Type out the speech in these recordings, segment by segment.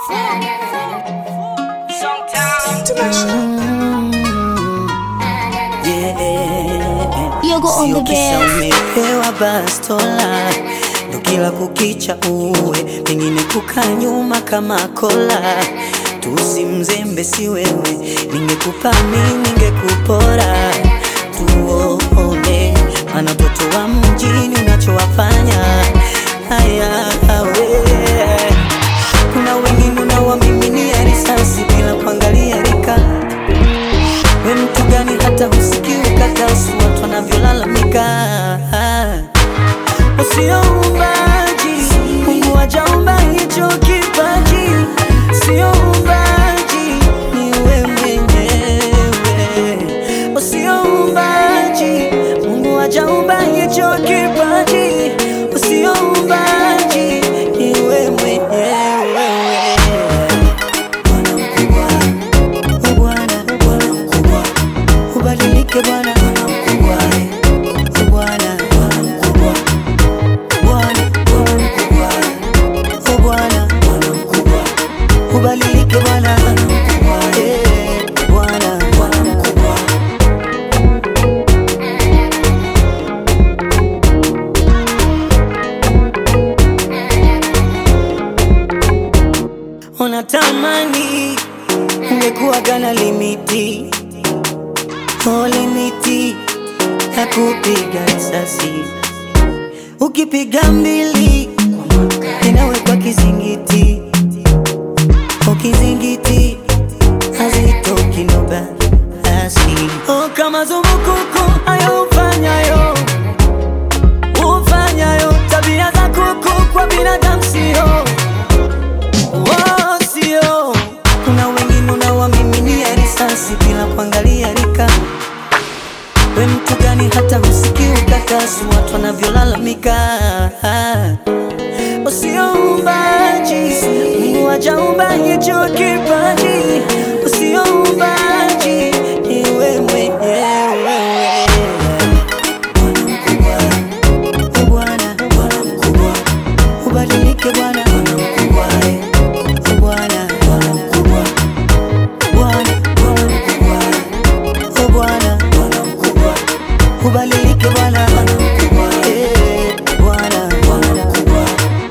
Yogo on the Sio kisa bed. umepewa bastola ndo kila kukicha uwe pengine kukaa nyuma kama kola tusimzembe si wewe ningekupa mi ningekupora tuone mana toto wa mjini unachowafanya haya awe kuna wengine unawamiminia risasi bila kuangalia rika we mtu gani hata husikii ukakasi watu wanavyolalamika usioumbaji mungu wajaumba hicho kipaji sio umbaji ni we mwenyewe usioumbaji mungu wajaumba hicho kipaji usioumbaji ni we mwenyewe Bwana mkubwa Oh Bwana, Bwana mkubwa, ubadilike Bwana, Bwana mkubwa, eh. Oh Bwana, Bwana mkubwa, Bwana, Bwana mkubwa, oh Bwana, Bwana mkubwa, ubadilike Bwana, Bwana mkubwa, eh. Bwana, Bwana mkubwa. Unatamani ungekuwa gana limiti oh, limiti ya kupiga risasi, ukipiga mbili inawekwa kizingiti, oh, kizingiti hazitoki ndo basi oh, kama zumukuku ayo ufanyayo ufanyayo tabia za kuku kwa binadamu sio Oh, sio kuna wengine unawamiminia risasi bila kuangalia rika we mtu gani hata husikii ukakasi watu wanavyolalamika usioumbaji mungu wajaumba hicho kipaji usioumbaji iwe mwenyewe Bwana mkubwa, oh Bwana, Bwana mkubwa, ubadilike Bwana, Bwana mkubwa, eh. Oh Bwana, Bwana mkubwa, Bwana, Bwana mkubwa, oh Bwana, Bwana mkubwa, ubadilike Bwana, Bwana mkubwa, eh. Bwana, Bwana mkubwa.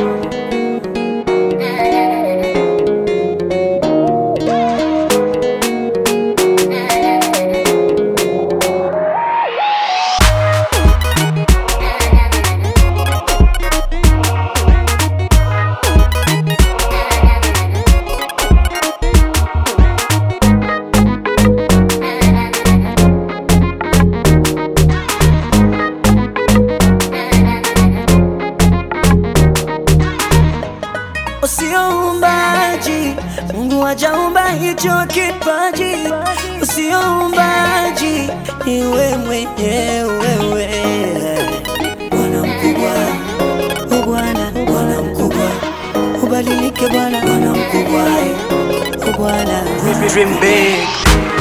Usioumbaji, Mungu hajaumba hicho kipaji. Usioumbaji, ni wewe mwenyewe. Bwana mkubwa, oh Bwana, Bwana mkubwa, ubadilike Bwana, Bwana mkubwa, oh Bwana. Dream big.